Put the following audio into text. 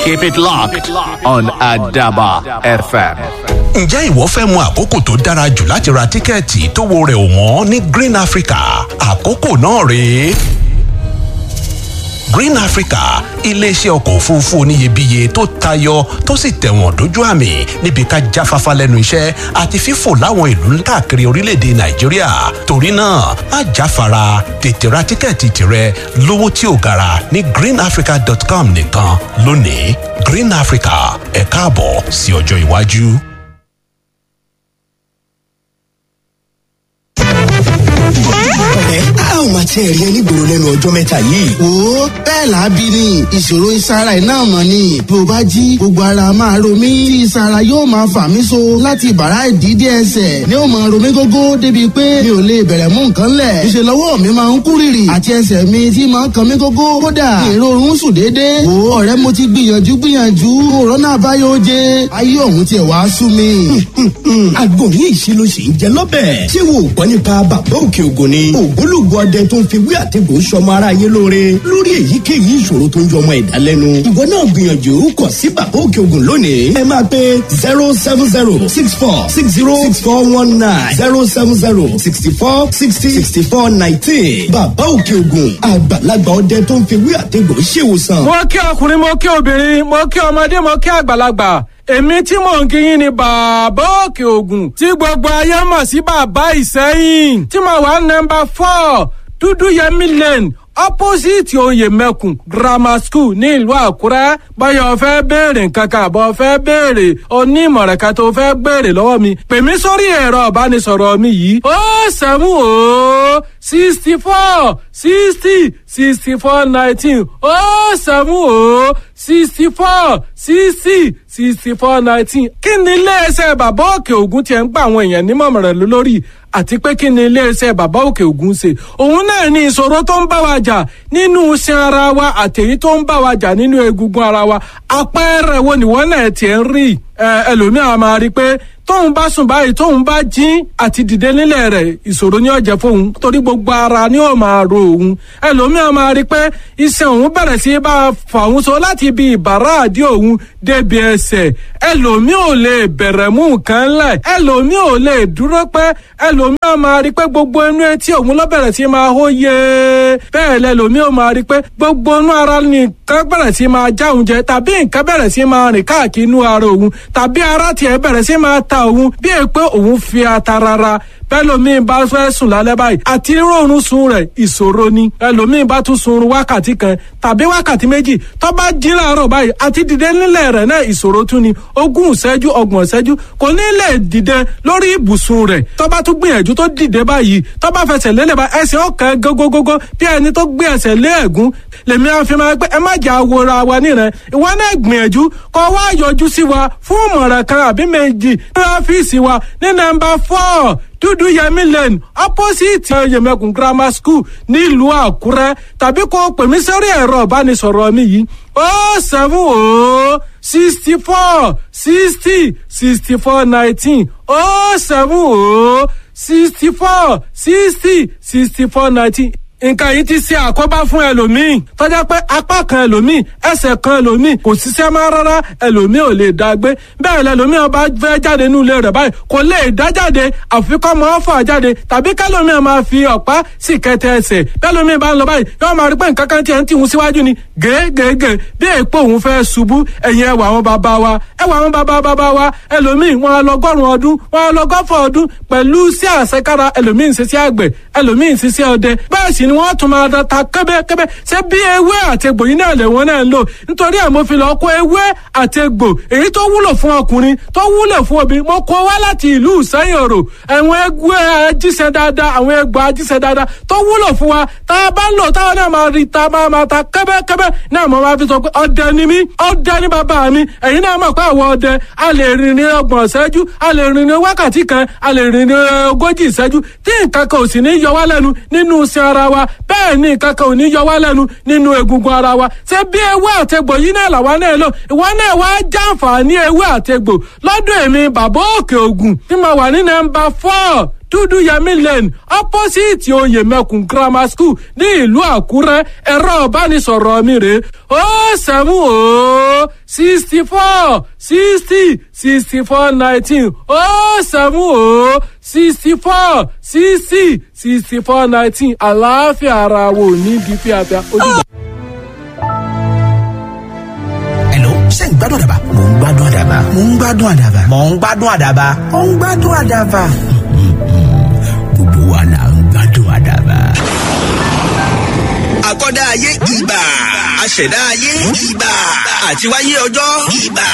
Keep it locked on Adaba FM. ǹjẹ́ ìwọ fẹ́ mọ àkókò tó dára jù láti ra tíkẹ́ẹ̀tì tó wo rẹ̀ ò wọ́n ní green africa àkókò náà rèé. green africa iléeṣẹ́ ọkọ̀ òfurufú oníyebíye tó tayọ tó sì tẹ̀wọ̀n dójú àmì níbi ká jáfáfá lẹ́nu iṣẹ́ àti fífò láwọn ìlú káàkiri orílẹ̀-èdè nàìjíríà torí náà má jáfara tètè ra tíkẹ́ẹ̀tì tirẹ̀ lówó tí ò gara ní greenafrica.com nìkan lónìí green africa ẹ̀ káàbọ̀ sí ọjọ́ iwájú. ẹ a ò máa tiẹ̀ rí ẹ nígboro lẹ́nu ọjọ́ mẹ́ta yìí. wo bẹ́ẹ̀ lábí ni ìṣòro ìsara ẹ̀ náà mọ̀ ni bí o bá jí gbogbo ara máa ro mí tí ìsara yóò máa fà mí so láti bàrá ìdídé ẹsẹ̀ ni ó máa ro mí gógó débi pé mi ò lè bẹ̀rẹ̀ mú nǹkan lẹ̀ ìṣe lọ́wọ́ mi máa ń kú rìrì àti ẹsẹ̀ mi tí máa ń kan mí gógó kódà ìrorun sùn déédéé wo ọ̀rẹ́ mo ti gbìyànjú gbìyànjú òrónà àbáyọ oje ayé òun tiẹ̀ wá sú mi. agbóhùn ìṣe ló ṣe ń jẹ lọ́bẹ̀. ṣé wo ò gbọ́ nípa bàbá òkè ògùn ni. ògbólógbòó ọdẹ tó ń fi wí àtẹ̀gbò sọmọ aráyé lóore lórí èyíkéyìí ìṣòro tó ń jọmọ ẹ̀dá lẹ́nu. ìwọ náà gbìyànjú kọ̀ sí bàbá òkè ògùn lónìí. ẹ máa pe zero seven zero six four six zero six four one nine zero seven zero sixty four sixty sixty four nineteen. bàbá òkè ògùn àgbàlagbà ọdẹ tó ń fi wí àtẹ̀gbò ṣèwòsàn. mo kí ọkùnrin mo kí obìnrin mo kí ọmọdé mo kí àgbàlagbà èmi tí mò ń kí yín ni bàbá òkè ògùn tí gbogbo ayé mọ̀ sí bàbá ìsẹ́yìn tí mo wà nọmba four dúdú yẹmí lane opposite oyè mẹ́kùn grammar school ní ìlú àkúrẹ́ báyọ̀ fẹ́ béèrè nǹkan kan àbọ̀ fẹ́ béèrè onímọ̀ràn kan tó fẹ́ béèrè lọ́wọ́ mi pè mí sórí ẹ̀rọ ìbánisọ̀rọ̀ mi yìí ó sẹ́mu ó sixty four sixty sixty four nineteen ó sẹ́mu ó sixty four sixty sixty four nineteen kí ni iléeṣẹ́ bàbá òkè ògùn tiẹ̀ ń gba àwọn èèyàn nímọ̀ràn lórí àti pé kí ni iléeṣẹ́ bàbá òkè ògùn ṣe òun náà ní ìṣòro tó ń bá wa jà nínú iṣan ara wa àtẹ̀yí tó ń bá wa jà nínú egungun ara wa àpẹẹrẹ wo nìwọ́n náà tiẹ̀ ń rí ẹlòmíràn máa rí i pé tóun bá sùn báyìí tóun bá jí àti dìde nílẹ̀ rẹ̀ ìṣòro ni ó jẹ́ fóun torí gbogbo ara ni ó máa ro òun ẹlòmíràn máa rí i pé iṣan òun bẹ̀rẹ̀ sí bá a fà òun so láti ibi ìbàrá àdí òun débi ẹsẹ̀ ẹlòmíràn ò lè bẹ̀rẹ̀ mú nǹkan lẹ̀ ẹlòmíràn ò lè dúró pẹ́ ẹlòmíràn máa rí i pé gbogbo inú etí òun ló bẹ̀rẹ̀ sí máa hó yé bẹ́ẹ̀ lẹ́lòmíràn máa rí i pé gbogbo inú ara nìkan bẹ̀rẹ̀ sí máa já òun jẹ tàbí nǹkan bẹ̀rẹ̀ sí máa rìn káàkiri inú ara òun tàbí ara tiẹ̀ bẹ̀rẹ̀ sí máa ta òun bí è pé òun fi ata rara bẹ́lòmíì bá fẹ́ sùn lálẹ́ báyìí àti rọrùn sun rẹ̀ ìṣòro ni ẹlòmíì bá tún sun wákàtí kan tàbí wákàtí méjì tó bá jí láàárọ̀ báyìí àti dìde nílẹ̀ rẹ̀ náà ìṣòro tún ni ogún ìṣẹ́jú ọgbọ̀n ìṣẹ́jú kò ní lè dìde lórí ibùsùn rẹ̀ tó bá tún gbìyànjú tó dìde báyìí tó bá fẹsẹ̀ lélẹ̀ bá ẹsẹ̀ ọ̀kan gógógógó bí ẹni tó gbé ẹsẹ̀ lé ẹ̀gún lèmi á fi máa pé ẹ má jà wòra wa níran ìwọ náà gbìyànjú kó wá yọjú sí wa fún ìmọ̀ràn kan àbí méjì ní ọ́fíìsì wa ní nọ́mbà four dúdú yẹmí lane opposite yẹmẹkùn grammar school nílùú àkúrẹ́ tàbí kó pè mí sórí ẹ̀rọ ìbánisọ̀rọ̀ mi yìí ó seven ó sixty four sixty sixty four nineteen ó seven ó sixty four sixty sixty four nineteen nǹkan yìí ti ṣe àkóbá fún ẹlòmíì tọ́já pé apá kan ẹlòmíì ẹsẹ̀ kan ẹlòmíì kò ṣiṣẹ́ máa rárá ẹlòmíì ò lè dá gbé bẹ́ẹ̀ lẹlòmíì ọba fẹ́ jáde nínú ilé rẹ̀ báyìí kò lè dá jáde àfikọ́ mọ́ fà jáde tàbí kẹlòmíì máa fi ọ̀pá sì kẹtẹ ẹsẹ̀ bẹ́ẹ̀lòmíì bá ń lọ báyìí yóò máa rí pé nǹkan kan tiẹ̀ ń tìhun síwájú ni gègègè bí èèpo òun fẹ́ ṣubú ẹ̀yìn ẹwà àwọn bàbá wa ẹwà àwọn bàbá bàbá wa ẹlòmíì wọn á lọgọ́rùn ọdún wọn á lọgọ́fọ̀ ọdún pẹ̀lú sí àṣekára ẹlòmíì ń ṣiṣẹ́ àgbẹ̀ ẹlòmíì ń ṣiṣẹ́ ọdẹ bẹ́ẹ̀ sì ni wọ́n tún máa da ta kẹ́bẹ́kẹ́bẹ́ ṣé bí ewé àtegbò yìí náà lè wọ́n náà ń lò nítorí ẹ̀ mo fi lọ kó ewé àtegbò èyí tó wúlò fún ọkùnrin tó wúlò fún obìnrin mo kó wá láti ìlú ìsẹ́yìn òrò àwọn ẹgbẹ́ ajíṣẹ́ dáadáa àwọn ẹgbẹ́ ajíṣẹ́ dáadáa tó wúlò fún wa tá a bá ń lò táwọn náà máa rí ta máa máa ta kẹ́bẹ́kẹ́bẹ́ náà mo máa fi sọ pé ọdẹ ni mí ọdẹ ni bàbá mi ẹ̀yin náà mọ̀ pé àwọn ọdẹ a lè rìn ní ọgbọ̀n ìṣẹ́jú a lè rìn ní wákàtí kan a lè rìn ní ogójì ìṣẹ́jú tí nǹkan kan ò sì ní yọ wá lẹ́nu nínú iṣẹ́ ara wa bẹ́ẹ̀ ni nǹkan kan ò ní yọ wá lẹ́nu nínú egungun ara wa ṣé bí ewé àtegbò yìí náà làwa náà lò ìwọ náà wá jàǹfààní ewé àtegbò lọ́dún èmi bàbá òkè ògùn tí mo wà ní nọ́mbà four dúdú yẹmí lane opposite oyè mẹkùn grammar school ní ìlú àkúrẹ́ ẹ̀rọ ìbánisọ̀rọ̀ mi rè ó sẹ́mu ó sixty four sixty sixty four nineteen ó sẹ́mu ó sixty four sixty sixty four nineteen àlàáfíà ara wo ní bí fíafíà ojúbọ. Hello, ṣé ń gbádùn àdàbà? Mò ń gbádùn àdàbà. Mò ń gbádùn àdàbà. Mò ń gbádùn àdàbà. Mò ń gbádùn àdàbà. Gbogbo wa là ń gbádùn àdàbà. àkọ́dá ayé ìbà àṣẹ̀dá ayé ìbà àtiwáyé ọjọ́ ìbà